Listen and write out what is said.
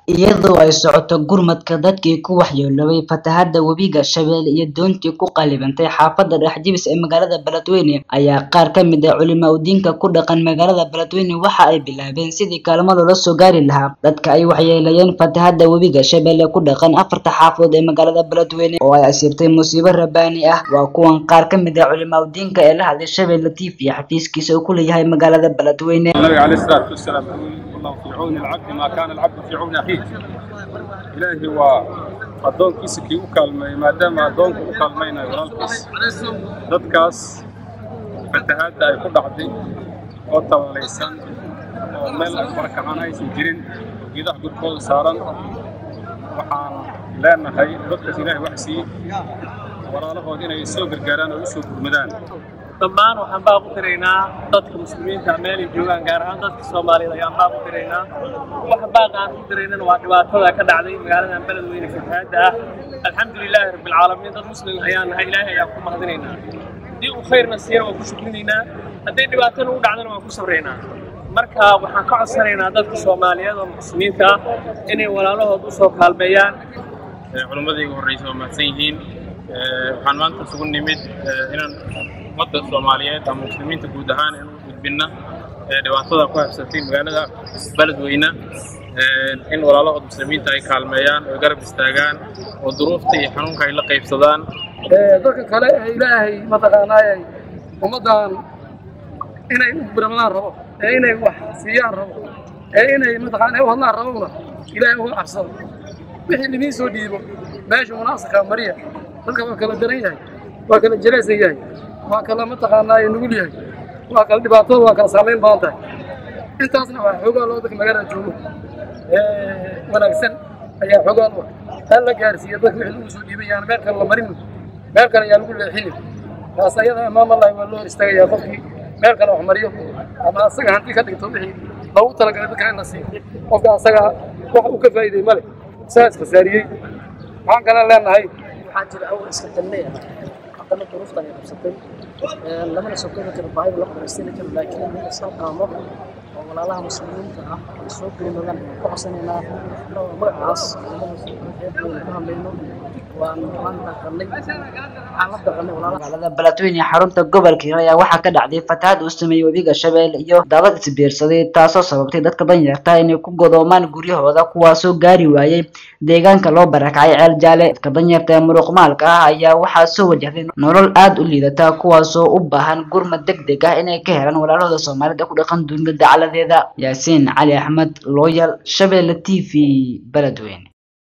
iyadoo ay socoto gurmadka dadkii ku waxyeeloobay fatahaada webiga shabeelle iyo doontii ku qalibantay xaafada dhexjibis ee magaalada beledweyne ayaa qaar ka mid ah culimaa udiinka ku dhaqan magaalada beledweyne waxa ay bilaabeen sidii kaalmo loola soo gaari lahaa dadka ay waxyeelayeen fatahaada webiga shabeelle ku dhaqan afarta xaafadood ee magaalada beledweyne oo ay asiibtay musiibo rabaani ah waa kuwan qaar ka mid ah culimaa udiinka ee la hadlay shabeelle t v xafiiskiisa uu ku leeyahay magaalada beledweyne النبي عليه الصلاة والسلام يقول والله في عون العبد ما كان العبد في عون أخيه إلهي waa addoonkiisa kii u kaalmeeyey maadaama addoonku u kaalmaynayo walaalkiis dadkaas fatahaadda ay ku dhacday oo tabalaysan oo meel ay barakacaan aysan jirin geedaha gurkooda saaran waxaan leenahay dadkaas ilaahay wax siiyey walaalahood inay soo gargaaraan oo u soo gurmadaan dhammaan waxaan baaq u tiraynaa dadka muslimiinta meelay joogaan gaar ahaan dadka soomaaliyed ayaan baaq u tiraynaa waxa baaqa aan ku tiraynana waa dhibaatada ka dhacday magaaladan beledweyne fatahaadda ah alxamdulilaahi rabbilcaalamiin dad muslim ayaan nahay ilaahay ayaan ku mahadinaynaa haddii uu khayrna siiyana waan ku shukrinaynaa hadday dhibaatana u dhacdana waan ku sabraynaa marka waxaan ka codsanaynaa dadka soomaaliyeed oo muslimiinta ah inay walaalahood u soo kaalmeeyaan culimmadii igu horreysay waa mahadsan yihiin waxaan maanta isugu nimid inaan ummadda soomaaliyeed ama muslimiinta guud ahaan in u gudbinna dhibaatada ku habsatay magaalada beledweyne in walaalahood muslimiinta ay kaalmeeyaan oo garab istaagaan oo duruufta iyo xanuunka ay la qaybsadaan dadka kale ee ilaahay mataqaanaayay ummaddan inay u biramadaan rabo ee inay wax siiyaan rabo ee inay mataqaana u hadlaan rabowna ilaahay uga cabsado wixii limiin soo dhiibo meesha munaasabka mariya dadka waa kala daran yahay waa kala jelaysan yahay waa kala mataqaanaaye nugul yahay waa kala dhibaatada waa kala saamayn badan tahay intaasna waa xoogaa loo dadka magaalada joogo wanaagsan ayaa xoogaa loo hal la gaarsiiya dadka wixii lagu soo dhiibay yaana meel kale la marin meel kale ayaa lagu leexinin taas ayada imaam allahi waa loo hor istaagayaa qofkii meel kale wax mariyo ama asaga hanti ka dhigto wixii loogu talagalay dadka in la siiyo qofka asaga wax uu ka faa'iiday male saa iskhasaariyey waxaan kale leenahay waxaa jira awal iska danne ah haddana duruuftan ay qabsatay lamana soo koobi karo baahida la qoraystayna karo laakiin in isla qaamo oo walaalaha muslimiinta ah ay soo gelimadaan ku codsanaynaa magacaas ku hadlayno waan waan dhaqanay waxaan la dhaqanay walaalaha magaalada beledweyne xarunta gobolka hiiraan ayaa waxaa ka dhacday fatahaad uu sameeyey webiga shabeelle iyo daadad isbiirsaday taasoo sababtay dadka danyarta inay ku godoomaan guryahooda kuwaasoo gaari waayey deegaanka loo barakacay ceel jaale dadka danyarta ee muruqmaalka ah ayaa waxaa soo wajahday nolol aad u liidata kuwaasoo u baahan gurmad deg deg ah inay ka helaan walaalahooda soomaalida ku dhaqan dunida dacaladeeda yaasiin cali axmed looyal shabeelle t v beledweyne